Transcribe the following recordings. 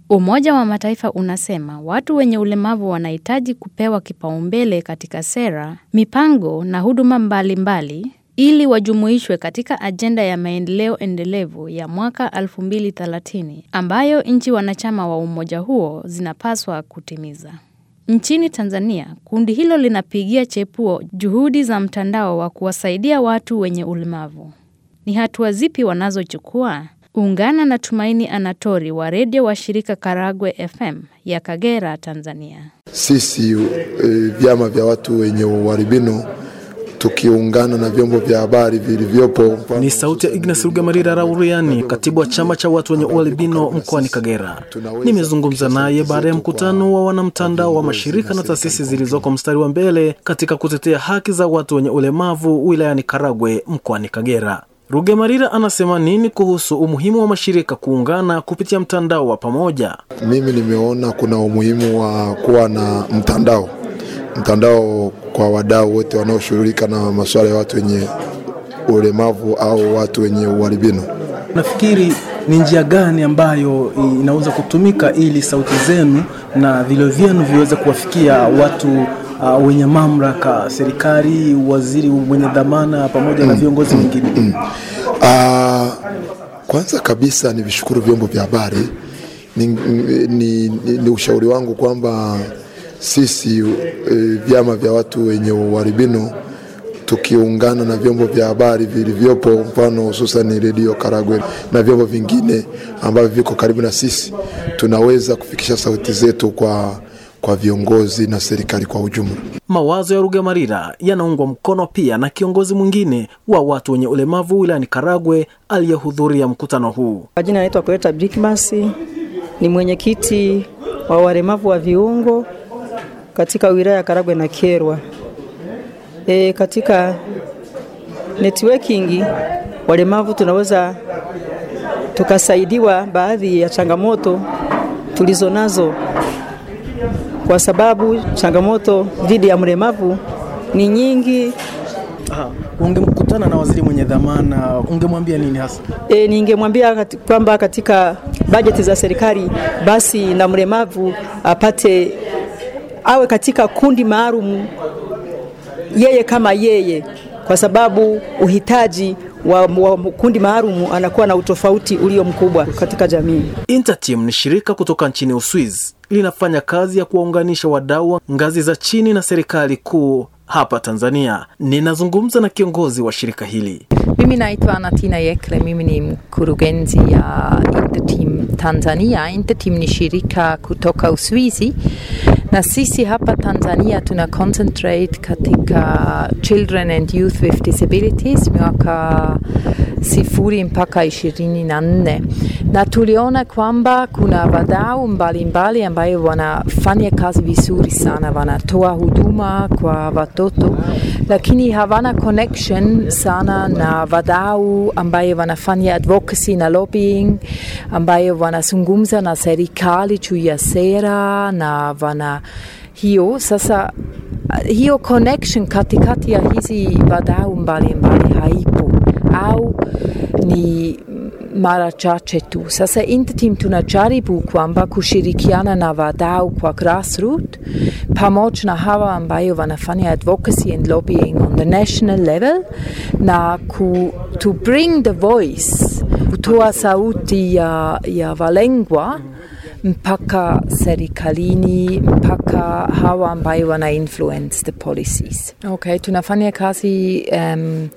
Umoja wa Mataifa unasema watu wenye ulemavu wanahitaji kupewa kipaumbele katika sera, mipango na huduma mbalimbali mbali, ili wajumuishwe katika ajenda ya maendeleo endelevu ya mwaka 2030 ambayo nchi wanachama wa umoja huo zinapaswa kutimiza. Nchini Tanzania, kundi hilo linapigia chepuo juhudi za mtandao wa kuwasaidia watu wenye ulemavu. Ni hatua zipi wanazochukua? Ungana na Tumaini Anatori wa redio wa shirika Karagwe FM ya Kagera, Tanzania. Sisi e, vyama vya watu wenye uharibino tukiungana na vyombo vya habari vilivyopo. Ni sauti ya Ignas Rugemalira Rauriani, katibu wa chama cha watu wenye ualbino mkoani Kagera. Nimezungumza naye baada ya mkutano wa wanamtandao wa mashirika na taasisi zilizoko mstari wa mbele katika kutetea haki za watu wenye ulemavu wilayani Karagwe mkoani Kagera. Rugemalira anasema nini kuhusu umuhimu wa mashirika kuungana kupitia mtandao wa pamoja? Mimi nimeona kuna umuhimu wa kuwa na mtandao mtandao kwa wadau wote wanaoshughulika na masuala ya watu wenye ulemavu au watu wenye uharibino. Nafikiri ni njia gani ambayo inaweza kutumika ili sauti zenu na vilio vyenu viweze kuwafikia watu uh, wenye mamlaka, serikali, waziri mwenye dhamana pamoja mm, na viongozi wengine? Mm, mm. Uh, kwanza kabisa ni vishukuru vyombo vya habari. Ni, ni, ni, ni ushauri wangu kwamba sisi e, vyama vya watu wenye uharibino tukiungana na vyombo vya habari vilivyopo, mfano hususan redio Karagwe na vyombo vingine ambavyo viko karibu na sisi, tunaweza kufikisha sauti zetu kwa, kwa viongozi na serikali kwa ujumla. Mawazo ya Rugemalira yanaungwa mkono pia na kiongozi mwingine wa watu wenye ulemavu wilayani Karagwe aliyehudhuria mkutano huu. Kwa jina naitwa Koleta Brikmas, ni mwenyekiti wa walemavu wa viungo katika wilaya ya Karagwe na Kyerwa. E, katika networking walemavu tunaweza tukasaidiwa baadhi ya changamoto tulizo nazo, kwa sababu changamoto dhidi ya mlemavu ni nyingi. Aha, ungemkutana na waziri mwenye dhamana ungemwambia nini hasa? E, ningemwambia kati, kwamba katika bajeti za serikali basi na mlemavu apate awe katika kundi maalum yeye kama yeye, kwa sababu uhitaji wa, wa kundi maalum anakuwa na utofauti ulio mkubwa katika jamii. Interteam ni shirika kutoka nchini Uswizi, linafanya kazi ya kuwaunganisha wadau ngazi za chini na serikali kuu hapa Tanzania. Ninazungumza na kiongozi wa shirika hili. Mimi naitwa Anatina Yekle, mimi ni mkurugenzi ya Interteam Tanzania. Interteam ni shirika kutoka Uswizi na sisi hapa Tanzania tuna concentrate katika children and youth with disabilities miaka sifuri mpaka ishirini na nne na tuliona kwamba kuna wadau mbalimbali ambayo wanafanya kazi vizuri sana, wanatoa huduma kwa watoto, lakini hawana connection sana na wadau ambayo wanafanya advocacy na lobbying, ambayo wanazungumza na serikali juu ya sera na wana hiyo sasa, hiyo connection katikati ya hizi wadau mbalimbali haipo au ni mara chache tu. Sasa Interteam tunajaribu kwamba kushirikiana na wadau kwa grassroot pamoja na hawa ambayo wanafanya advocacy and lobbying on the national level na ku, to bring the voice, kutoa sauti ya, ya walengwa mpaka serikalini mpaka hawa ambayo wana influence the policies. Okay, tunafanya kazi um,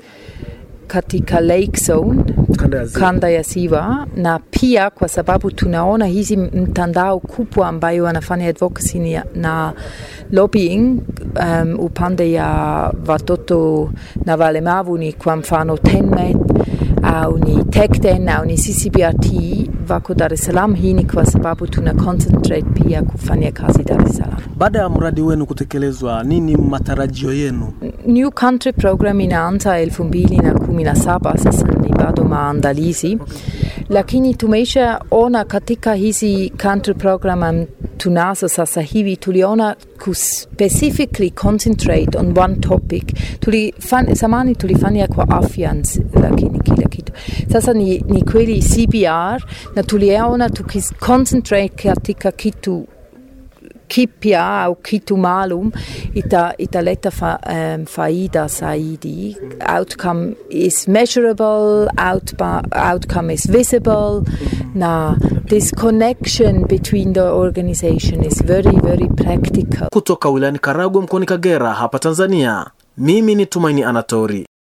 katika lake zone kanda ya ziwa, na pia kwa sababu tunaona hizi mtandao kubwa ambayo wanafanya advocacy na lobbying um, upande ya watoto na walemavu ni kwa mfano TENMET au ni TECDEN au ni CCBRT wako Dar es Salaam. Hii ni kwa sababu tuna concentrate pia kufanya kazi Dar es Salaam. Baada ya mradi wenu kutekelezwa, nini matarajio yenu? New Country Program inaanza elfu mbili na kumi na saba. Sasa ni bado maandalizi, lakini tumeishaona katika hizi country program tunazo sasa hivi, tuliona ku specifically concentrate on one topic. Tulifan, zamani tulifanya kwa afya, lakini kila kitu sasa ni, ni kweli CBR, na tuliona tukiconcentrate katika kitu kipya au kitu maalum ita, italeta fa, um, faida zaidi. Outcome is measurable, outba, outcome is visible. Na this connection between the organization is very very practical. Kutoka wilayani Karagwe mkoani Kagera hapa Tanzania, mimi ni Tumaini Anatori.